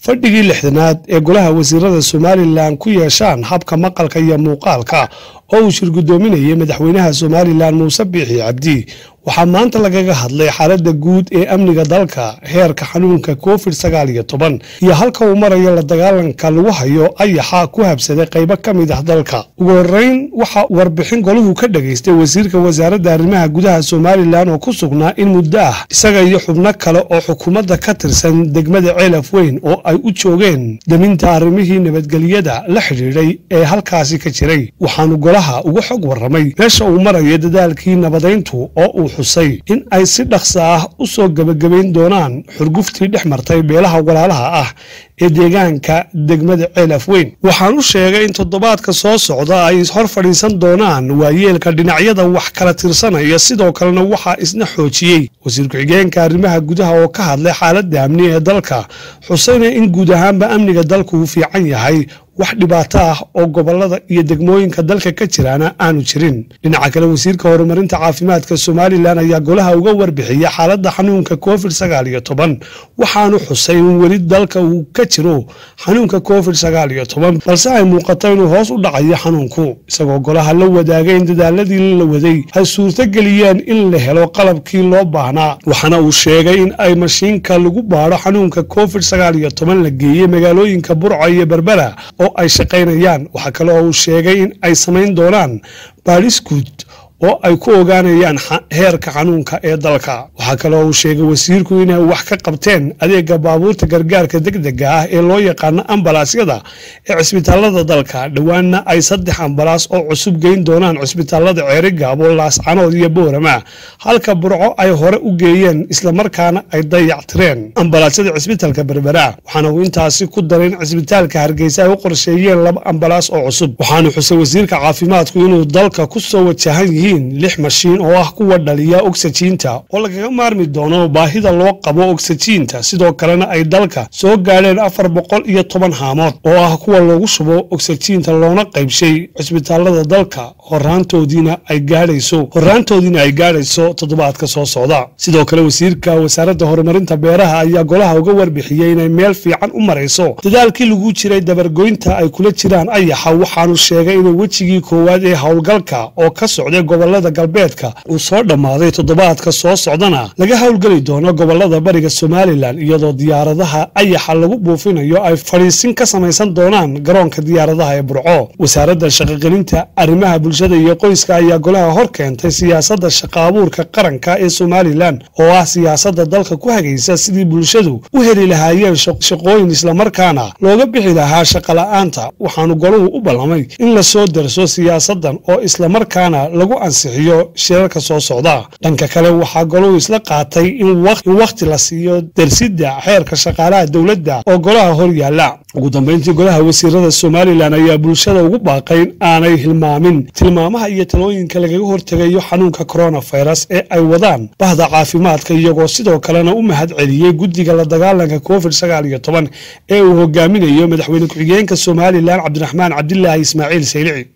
fadhigii lixdanaad ee golaha wasiirada somalilan ku yeeshaan habka maqalka iyo muuqaalka oo uu shir guddoominayay madaxweynaha somalilan muuse biixi cabdi waxaa maanta lagaga hadlay xaaladda guud ee amniga dalka heerka xanuunka covid sagaal iyo toban iyo halka uu marayo la dagaalanka lagu hayo ayaxa ku habsaday qaybo ka mid ah dalka ugu horeyn waxa warbixin goluhu ka dhageystay wasiirka wasaaradda arrimaha gudaha somalilan oo ku sugnaa in muddo ah isaga iyo xubno kale oo xukuumadda ka tirsan degmada ceelaf weyn oo ay u joogeen daminta arrimihii nabadgelyada la xidhiidhay ee halkaasi ka jiray waxaanu golaha uga xog warramay meesha uu marayo dadaalkii nabadayntu oo uu xusay in ay si dhaqsa ah u soo gebagabayn doonaan xurguftii dhex martay beelaha walaalaha ah ee deegaanka degmada ceelaf weyn waxaan u sheegay in toddobaadka soo socda ay hor fadhiisan doonaan waayeelka dhinacyada wax kala tirsanaya sidoo kalena waxaa isna xoojiyey wasiir ku-xigeenka arrimaha gudaha oo ka hadlay xaaladda amni ee dalka xusayna in guud ahaanba amniga dalku uu fiican yahay wax dhibaato ah oo gobolada iyo degmooyinka dalka ka jiraana aanu jirin dhinaca kale wasiirka horumarinta caafimaadka somalilan ayaa golaha uga warbixiyay xaaladda xanuunka covid sagaal iyo toban waxaanu xusay in weli dalka uu ka jiro xanuunka covid sagaal iyo toban balse ay muuqato inuu hoos u dhacayo xanuunku isagoo golaha la wadaagay in dadaaladii la waday ay suurtogeliyeen in la helo qalabkii loo baahnaa waxaana uu sheegay in ay mashiinka lagu baadho xanuunka covid sagaal iyo toban la geeyey magaalooyinka burco iyo berbera oo ay shaqaynayaan waxaa kale oo uu sheegay in ay samayn doonaan baadhis guud oo ay ku ogaanayaan heerka xanuunka ee dalka waxaa kale oo uu sheegay wasiirku inay wax ka qabteen adeega baabuurta gargaarka degdega ah ee loo yaqaano ambalaasyada ee cisbitaalada dalka dhowaanna ay saddex ambalaas oo cusub geyn doonaan cisbitaalada ceerigaabo laascanood iyo boorama halka burco ay hore u geeyeen islamarkaana ay dayactireen ambalaasyada cisbitaalka berbera waxaana uu intaasi ku daray in cisbitaalka hargeysa ay u qorsheeyeen laba ambalaas oo cusub waxaanu xusay wasiirka caafimaadku inuu dalka ku soo wajahan yihiin lix mashiin oo ah kuwa dhaliya ogsajiinta oo lagaga maarmi doono baahida loo qabo ogsajiinta sidoo kalena ay dalka soo gaadheen afar boqol iyo toban haamood oo ah kuwa loogu shubo ogsajiinta loona qaybshay cisbitaalada dalka horaantoodiina ay gaadhayso horaantoodiina ay gaadhayso toddobaadka soo socda sidoo kale wasiirka wasaaradda horumarinta beeraha ayaa golaha uga warbixiyey inay meel fiican u marayso dadaalkii lagu jiray dabargoynta ay kula jiraan ayaxa waxaanu sheegay inay wejigii koowaad ee howlgalka oo ka socday gobolada galbeedka uu soo dhammaaday toddobaadka soo socdana laga howlgeli doono gobolada bariga somalilan iyadoo diyaaradaha ayaxa lagu buufinayo ay fadhiisin ka samaysan doonaan garoonka diyaaradaha ee burco wasaaradda shaqogelinta arrimaha bulshada iyo qoyska ayaa golaha hor keentay siyaasadda shaqa abuurka qaranka ee somalilan oo ah siyaasadda dalka ku hagaysa sidii bulshadu u heli lahaayeen shaqooyin islamarkaana looga bixi lahaa shaqola'aanta waxaanu goluhu u ballamay in la soo darso siyaasaddan oo islamarkaana lagu ansixiyo shirarka soo socda dhanka kale waxaa goluhu isla qaatay in wakhti la siiyo darsidda xeerka shaqaalaha dowladda oo golaha hor yaalla ugu dambayntii golaha wasiirada somalilan ayaa bulshada ugu baaqay in aanay hilmaamin tilmaamaha iyo talooyinka lagaga hortegayo xanuunka koronafirus ee ay wadaan bahda caafimaadka iyagoo sidoo kalena u mahad celiyey guddiga la dagaalanka covid sagaal iyo toban ee uu hogaaminayo madaxweyne ku-xigeenka somalilan cabdiraxmaan cabdilaahi ismaaciil saylici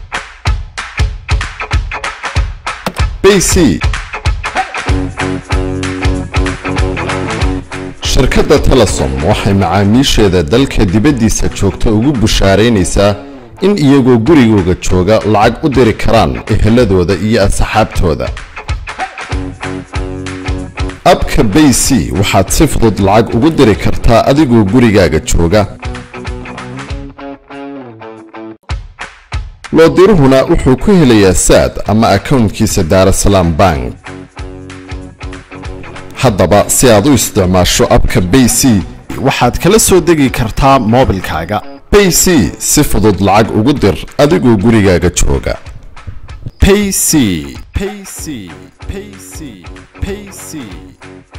bc shirkadda telesom waxay macaamiisheeda dalka dibaddiisa joogta ugu bushaaraynaysaa in iyagoo gurigooga jooga lacag u diri karaan eheladooda iyo asxaabtooda abka bay c waxaad si fudud lacag ugu diri kartaa adigoo gurigaaga jooga loodiruhuna wuxuu ku helayaa saad ama akownkiisa daarasalaam bank haddaba si aad u isticmaasho abka bay c waxaad kala soo degi kartaa moobilkaaga bay c si fudud lacag ugu dir adigoo gurigaaga jooga payc payc payc payc